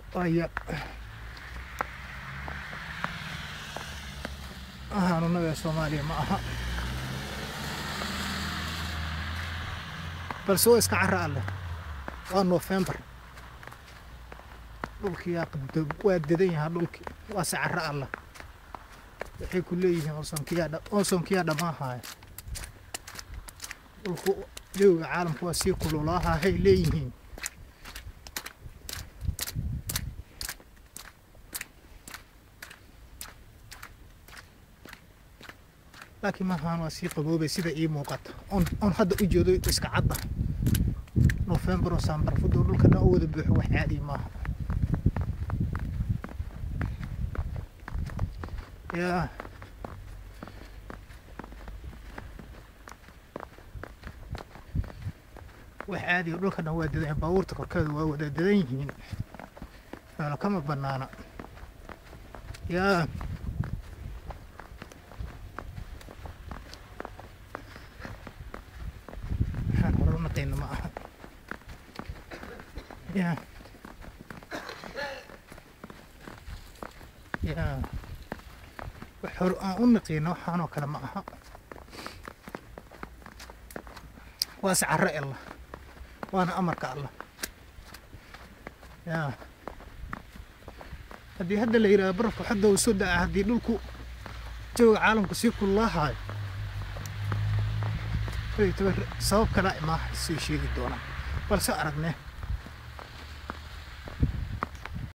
aya hanuunaga soomaaliya ma aha balse waa iska cara alleh waa nofembar dhulkii yaa qabdo waa dadan yahaa dhulkii waase cara allah waxay ku leeyihiin oosonkiyaa oosonkiyaa dhammaahaya dhulku jawiga caalamku waa sii kululaaha hay leeyihiin laakiin maahaan waa sii qaboobay sida ii muuqata on on hadda u jeedo iska cadda nofembar oo saambarfudo dhulka dhan u wada buuxo wax caadi maaha yaa wax caadiga dhulka dhan waa dadan baabuurta korkeeda waa wada dadan yihiin meelo kama bannaana yaa waxaan hore u naqayna ma aha yaa yaa wax hore aan u naqiina waxaanoo kale ma aha waase carro allah waana amarka allah yaa haddii hadda la yidhahdo barafku hadda uu soo daca haddii dhulku jawiga caalamku sii kululaahayo sabab kala imaaha sii sheegi doonaa balse aragne